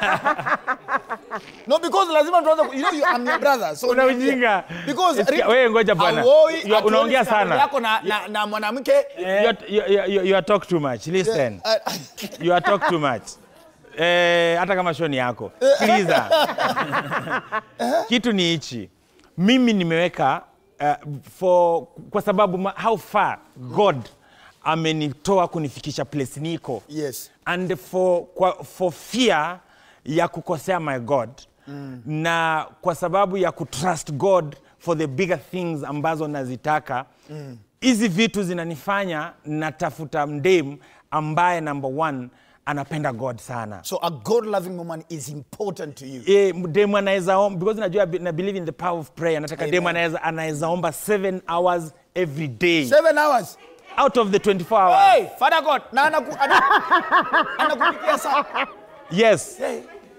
no because lazima tuanze ku- you know you, I'm your brother so Una ujinga. because Sikia, wewe ngoja bwana. hauoi, You- hatuoni unaongea standard sana. yako na, na, na mwanamke you, are, you, you, you are talk too much listen uh, you are talk too much eh, hata kama show ni yako sikiliza kitu ni hichi mimi nimeweka uh, for kwa sababu ma, how far god amenitoa kunifikisha place niko yes and for, kwa, for fear ya kukosea my god mm. na kwa sababu ya kutrust god for the bigger things ambazo nazitaka hizi mm. vitu zinanifanya natafuta mdem ambaye number one anapenda god sana so a god loving woman is important to you e, demu anaweza omba because najua na believe in the power of prayer nataka Amen. demu anaweza anaweza omba 7 hours every day seven hours out of the 24 hours hey father god na anaku ana- anakupikia saa yes hey.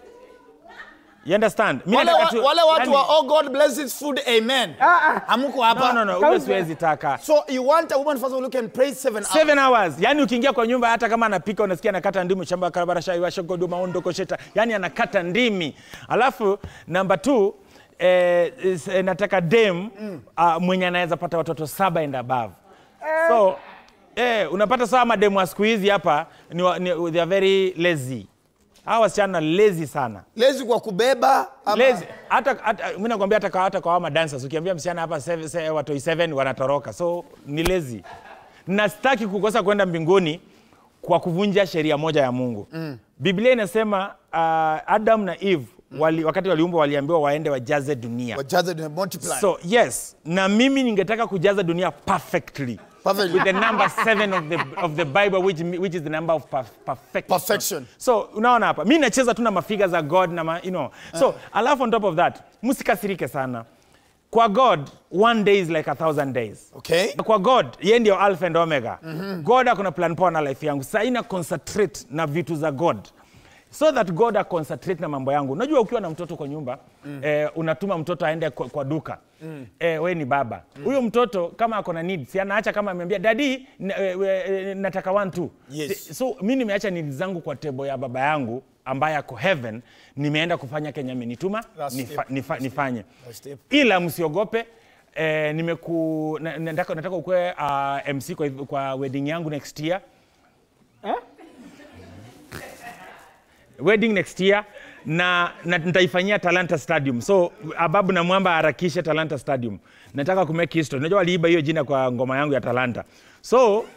you understand Mimi wale, nataka wa, tu- wale watu yani- wa oh god bless his food amen hamuko hapa no, no, no, huyo siwezi taka so you want a woman first of all who can pray seven hours seven hours yani ukiingia kwa nyumba hata kama anapika unasikia anakata ndimi shamba karabara shai washogodo maondo kosheta yani anakata ndimi alafu namba t eh, is- eh, nataka dem mm. uh, mwenye anaweza pata watoto saba and above so eh, unapata sawa mademu wa siku hizi hapa ni, wa- ni, they are very lazy hawa wasichana lazy sana lezi kwa kubeba ama- Lazy. hata, hata mimi nakwambia hata kwa hata kwa wama dancers ukiambia msichana hapa seven- se- watoi 7 wanatoroka so ni lazy na sitaki kukosa kwenda mbinguni kwa kuvunja sheria moja ya Mungu mm. Biblia inasema uh, Adam na Eve wali, wakati waliumbwa waliambiwa waende wajaze dunia wajaze and multiply so yes na mimi ningetaka kujaza dunia perfectly Perfectly. with the number seven of the, of the bible which, which is the number of perf perfection. Perfection. so unaona hapa mi nacheza tu na mafiga za god na ma, you know so alafu on top of that msikasirike sana kwa god one day is like a thousand days okay kwa god ye ndio alpha and omega mm-hmm. god akona plan poa na life yangu saa ina concentrate na vitu za god so that god aconcentrate na mambo yangu unajua ukiwa na mtoto kwa nyumba mm. eh, unatuma mtoto aende kwa, kwa duka mm. eh, we ni baba huyo mm. mtoto kama ako na needs si anaacha kama ameambia dadi n- eh, eh, nataka one two Yes. so mi nimeacha needs zangu kwa tebo ya baba yangu ambaye ako heaven nimeenda kufanya kenya amenituma That's nifa, step. nifa, nifanye That's step. ila msiogope eh, nimeku na- nataka, nataka ukue uh, mc kwa, kwa wedding yangu next year wedding next year na, na nitaifanyia talanta stadium so ababu na mwamba harakishe talanta stadium nataka kumake history unajua waliiba hiyo jina kwa ngoma yangu ya talanta so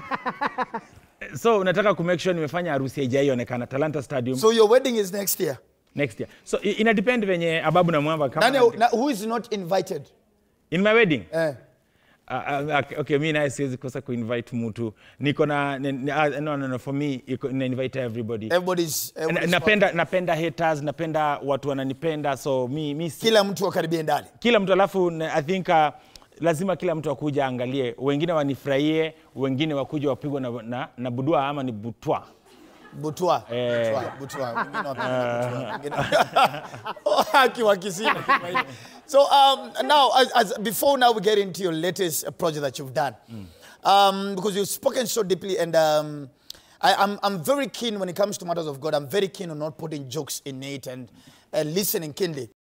so nataka kumake sure nimefanya harusi haijaionekana talanta stadium so your wedding is next year next year so i- ina depend venye ababu na mwamba kama nani na, who is not invited in my wedding eh. Uh, uh, okay, okay, mi naye siwezi kosa kuinvite mtu niko na ni- ni- ah, no, no, no, for me iko- na invite everybody everybody's, Na- everybody's napenda napenda haters napenda watu wananipenda so mi, mi si, kila mtu akaribie ndani kila mtu alafu na- i think uh, lazima kila mtu akuja aangalie wengine wanifurahie wengine wakuja wapigwa na, na, na budua ama ni butwa butwa Eh. butwa butwa wengine wapenda butwa wengine akiwa kisini so um, now as, as before now we get into your latest uh, project that you've done um, because you've spoken so deeply and um, I, I'm, I'm very keen when it comes to matters of God. I'm very keen on not putting jokes in it and uh, listening keenly.